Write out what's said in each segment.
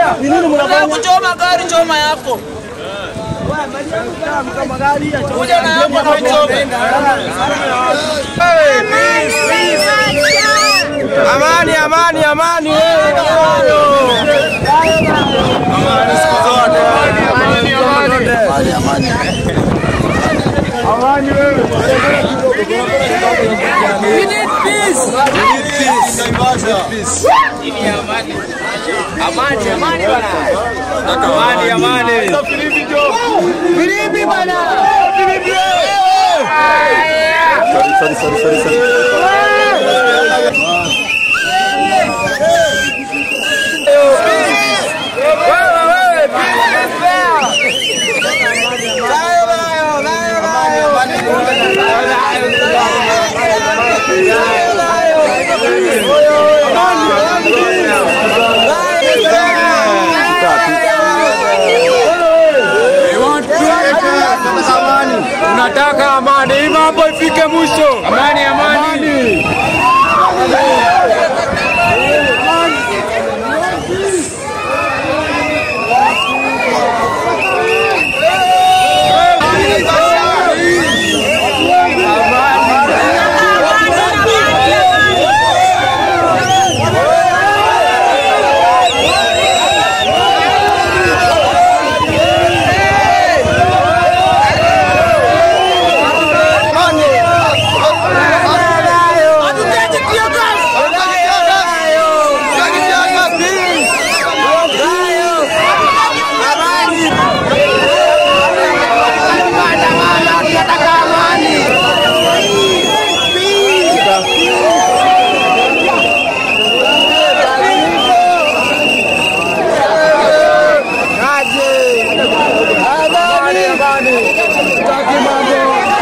Ni nini Unataka mnafanya? kuchoma gari, choma yako. Kuja na yako na uchome. Amani, amani, amani wewe. Amani siku zote. Amani, amani. Amani wewe. We need peace. We need peace. Peace. Amani, amani bana. Amani, amani. Filimbi bana. Sorry, sorry, sorry, sorry, sorry. Tunataka amani, hii mambo ifike mwisho. Amani, amani. Amani, amani. Tutaki mambo.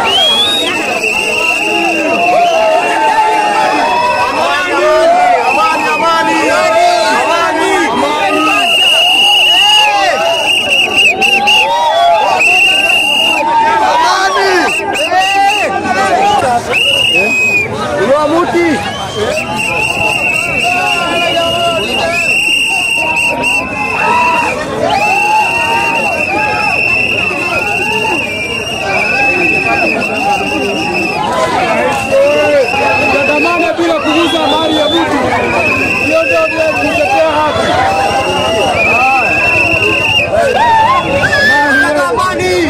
Amani, amani. Amani. Inua muti. Tuandamane bila kuguza mali ya mtu. Hiyo ndio vile kutetea haki. Amani.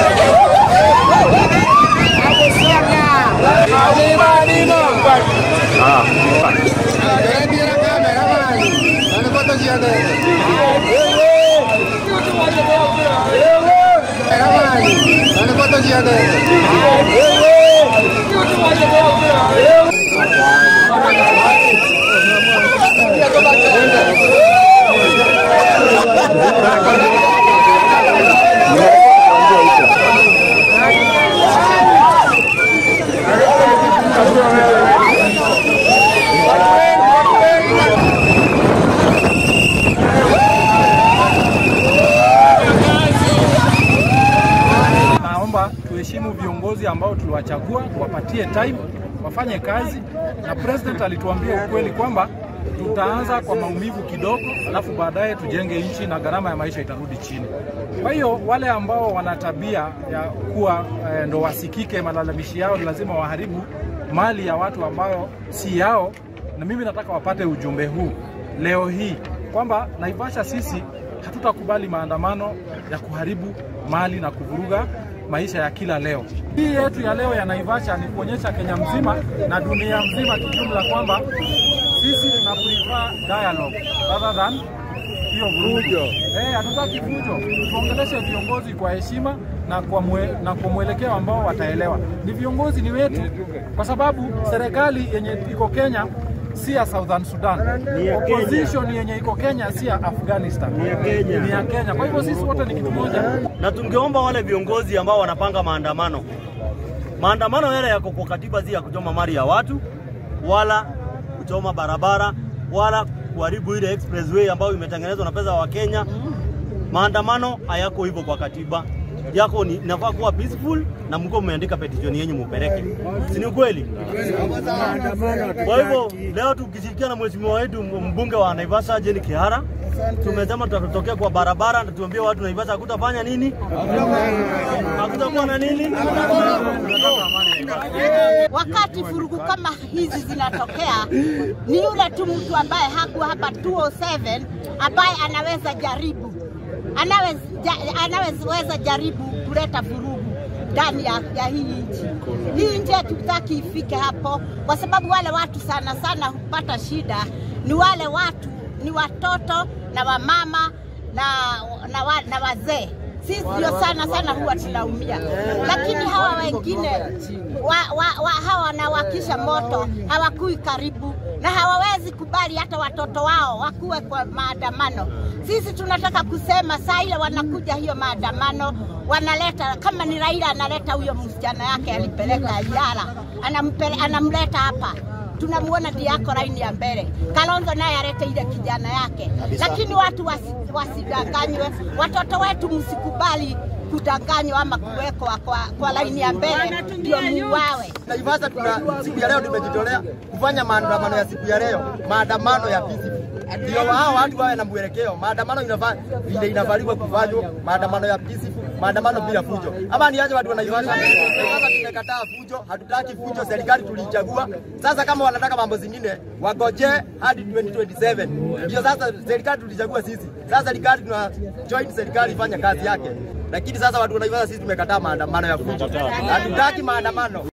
Naomba tuheshimu viongozi ambao tuliwachagua, wapatie time wafanye kazi, na president alituambia ukweli kwamba tutaanza kwa maumivu kidogo, alafu baadaye tujenge nchi na gharama ya maisha itarudi chini. Kwa hiyo wale ambao wana tabia ya kuwa eh, ndo wasikike, malalamishi yao ni lazima waharibu mali ya watu ambayo si yao, na mimi nataka wapate ujumbe huu leo hii kwamba Naivasha sisi hatutakubali maandamano ya kuharibu mali na kuvuruga maisha ya kila leo. Hii yetu ya leo ya Naivasha ni kuonyesha Kenya mzima na dunia mzima kijumla kwamba sisi tuna prefer dialogue rather than hiyo vurujo. Eh, hatutaki fujo. Tuongeleshe viongozi kwa heshima na kwa, mwe, na kwa mwelekeo ambao wataelewa. Ni viongozi ni wetu, kwa sababu serikali yenye iko Kenya si ya Southern Sudan. Opposition yenye iko Kenya si ya Afghanistan. Ni ya Kenya. Ni ya Kenya. Kwa hivyo sisi wote ni kitu moja. na tungeomba wale viongozi ambao wanapanga maandamano, maandamano yale yako kwa katiba, si ya kuchoma mali ya watu wala kuchoma barabara wala kuharibu ile expressway ambayo imetengenezwa na pesa wa Kenya. Maandamano hayako hivyo kwa katiba yako, ni inafaa kuwa peaceful na mko mmeandika petition yenyu mupeleke, si ni ukweli? Kwa hivyo leo tukishirikiana na mheshimiwa wetu mbunge wa Naivasha Jane Kihara tumesema tutatokea kwa barabara na tuambie watu Naivasha hakutafanya nini, hakutakuwa na nini. Tunataka amani Naivasha. wakati furugu kama hizi zinatokea, ni yule tu mtu ambaye hakuwa hapa 207 ambaye anaweza jaribu anaweza, ja- anaweza jaribu kuleta vurugu ndani ya, ya hii nchi. Hii nchi hatutaki ifike hapo, kwa sababu wale watu sana sana hupata shida ni wale watu, ni watoto na wamama na, na, wa, na wazee sisi ndio sana sana huwa tunaumia, lakini hawa wengine wa, wa, wa, hawa wanawakisha moto hawakui karibu na hawawezi kubali hata watoto wao wakuwe kwa maandamano. Sisi tunataka kusema saa ile wanakuja hiyo maandamano, wanaleta kama ni Raila analeta huyo msichana yake alipeleka Yara, anampele, anamleta hapa tunamuona ndiye ako laini ya mbele. Kalonzo naye alete ile kijana yake, lakini watu wasi, wasidanganywe. Watoto wetu msikubali kudanganywa ama kuwekwa kwa, kwa laini ya mbele ndio muwawe. Naivasha tuna siku ya leo tumejitolea kufanya maandamano ya siku ya leo, maandamano ya peaceful. Ndio hao watu wawe na mwelekeo. Maandamano inafaa vile inavaliwa kufanywa, maandamano ya peaceful, maandamano bila fujo. Ama niaje watu wa Naivasha? Naivasha tumekataa fujo, hatutaki fujo, serikali tulichagua. Sasa kama wanataka mambo zingine, wagoje hadi 2027. Ndio sasa serikali tulichagua sisi. Sasa serikali tuna join serikali ifanye kazi yake. Lakini sasa watu wa Naivasha sisi tumekataa maandamano ya fujo. Hatutaki maandamano.